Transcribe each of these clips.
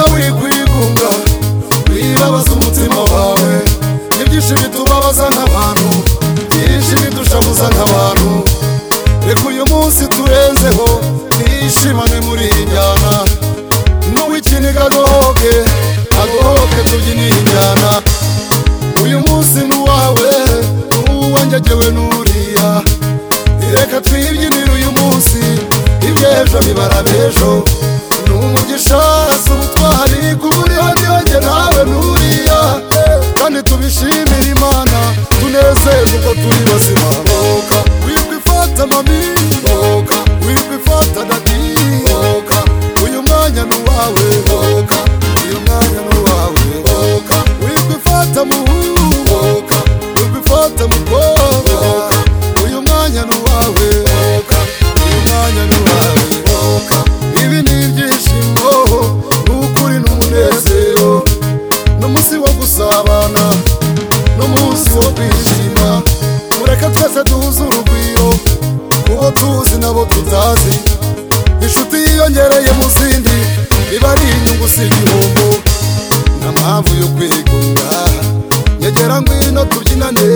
wigunga wibabaza umutima wawe ibyinshi bitubabaza nk'abantu byinshi bidushabuza nk'abantu reka uyu munsi turenzeho twishimane muri iyi njyana n'uw'ikiniga agohoke agohoke tubyine iyi njyana uyu munsi ni uwawe uwe ngegewe n'uriya reka twibyinire uyu munsi iby'ejo bibara b'ejo ni umugisha si ubutwari kuba uri hariya njye nawe n'uriya kandi tubishimire imana tunezerwe uko turi bazima bohoka wibwe ifata mami bohoka wibwe ifata dadi bohoka uyu mwanya ni uwawe bohoka uyu mwanya ni uwawe bohoka wibwe ifata muhungu bohoka wibwe ifata mukobwa bohoka uyu mwanya ni uwawe bohoka uyu mwanya ni uwawe bohoka ibi ni ibyishimo ni ukuri n'umunezero n'umunsi wo gusabana n'umunsi wo kwishima mureke twese duhuze urugwiro kubo tuzi nabo tutazi inshuti yiyongereye mu zindi iba ari inyungu si igihombo nta mpamvu yo kwigunga nyegera ngwino tubyinane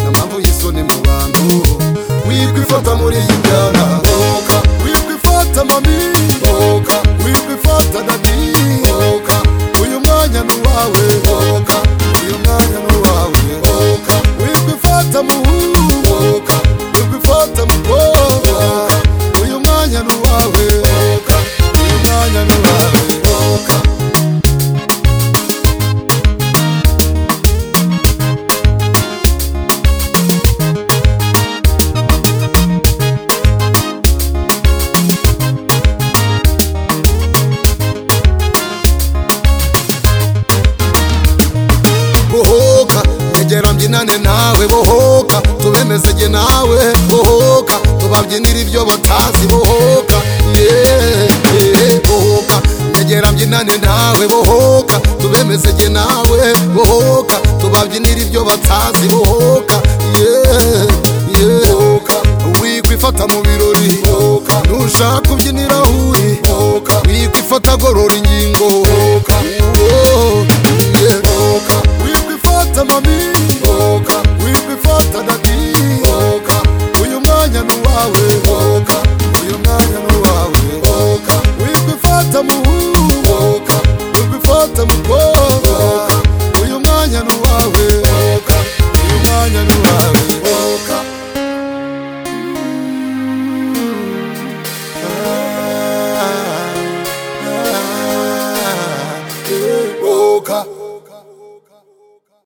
nta mpamvu y'isoni mu bantu wibwe ifata muri iyi njyana hoka wibwe ifata mami hoka wibwe ifata dadi hoka uyu mwanya ni uwawe hoka uyu mwanya ni uwawe hoka wibwe ifata muhungu hoka wibwe ifata mukobwa hoka uyu mwanya ni uwawe hoka uyu mwanya ni uwawe hoka bohoka egera mbyinane nawe bohoka tubemeze jye nawe bohoka tubabyinire ibyo batazi bohoka yeah, yeah, bohoka egera mbyinane nawe bohoka tubemeze jye nawe bohoka tubabyinire ibyo batazi bohoka yeah, yeah, bohoka wikwifata mu birori bohoka ntushaka kubyinira aho uri bohoka wikwifata agorora ingingo